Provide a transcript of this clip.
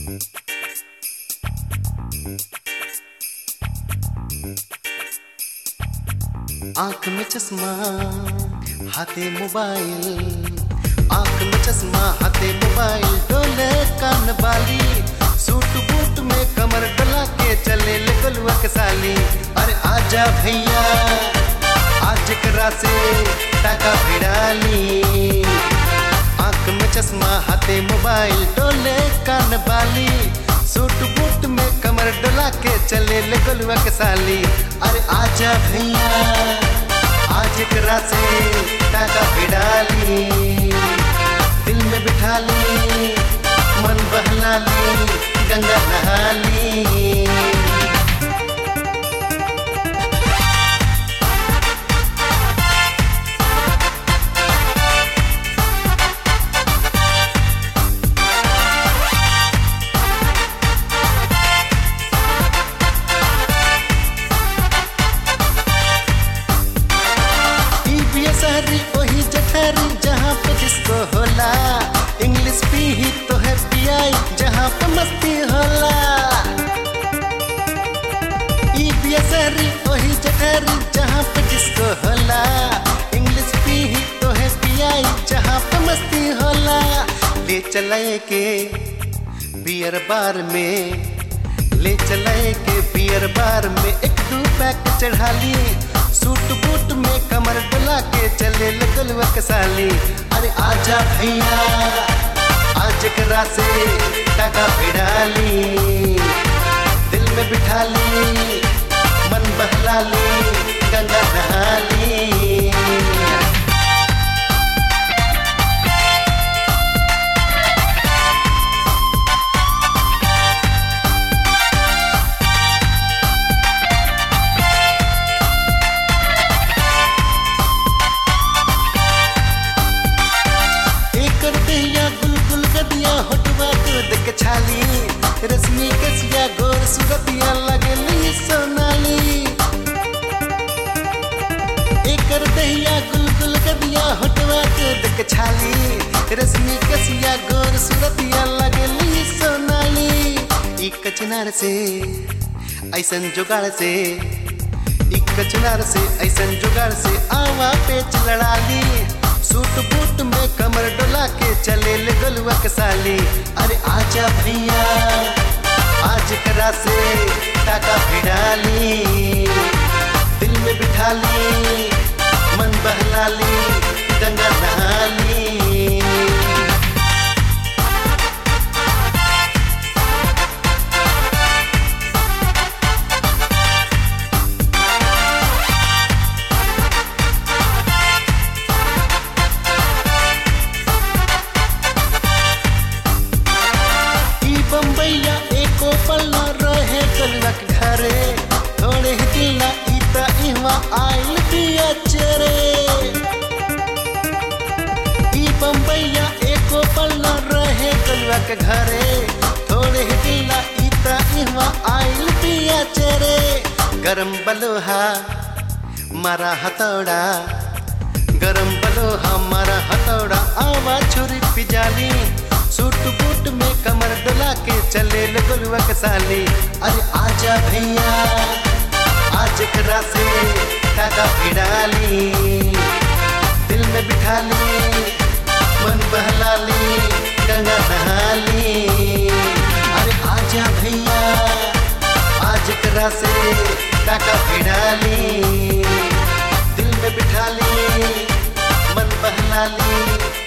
आंख में चश्मा हाथे मोबाइल आंख में चश्मा हाथे मोबाइल डोले कान बाली सूट बूट में कमर डला के चले ले गलुआ के साली अरे आजा भैया आज करा से टाका भिड़ाली आंख में चश्मा हाथे मोबाइल डोले कान बाली सूट बूट में कमर डोला के चले ले गलुआ के साली अरे आजा भैया आज करा से टाका भिड़ाली दिल में बिठा ली मन बहला ली गंगा नहा ली शहरी वही जठरी जहाँ पे जिसको होला इंग्लिश पी ही तो है पियाई जहाँ पे मस्ती होला ई बिया शहरी वही जठरी जहाँ पे जिसको होला इंग्लिश पी ही तो है पियाई जहाँ पे मस्ती होला ले चलाए के बियर बार में ले चलाए के बियर बार में एक दो पैक चढ़ा लिए सूट बूट में कमर डुला के चले लगलवा के साली अरे आजा भैया आज करा से टाका भिड़ाली दिल में बिठा ली मन बहला ली गंगा नहा ली छाली रश्मि कसिया गोर सुरतिया लगली सोनाली एकर दहिया गुलगुल गदिया होटवा के देख छाली रश्मि कसिया गोर सुरतिया लगली सोनाली ई कचनार से ऐसन जुगाड़ से ई कचनार से ऐसन जुगाड़ से आवा पेच लड़ा ली सूट बूट में कमर डोला के चले ले गलुआ के साली अरे आजा भैया आज करा से टाका भिड़ाली दिल में बिठा ली मन बहला ली गंगा नहा ली बम्बैया एको पल्ला रहे कलक घरे थोड़े ही दिला इता इहवा आइल दिया चरे ई बम्बैया एको पल्ला रहे कलक घरे थोड़े ही दिला इता इहवा आइल दिया चरे गरम बलोहा मारा हथौड़ा गरम बलोहा मारा हथौड़ा आवा छुरी पिजाली सूट बूट में कमर डुला के चले लगुलवा के साली अरे आजा भैया आज करा से टाका भिड़ाली दिल में बिठा ली मन बहला ली गंगा नहा ली अरे आजा भैया आज करा से टाका भिड़ाली दिल में बिठा ली मन बहला ली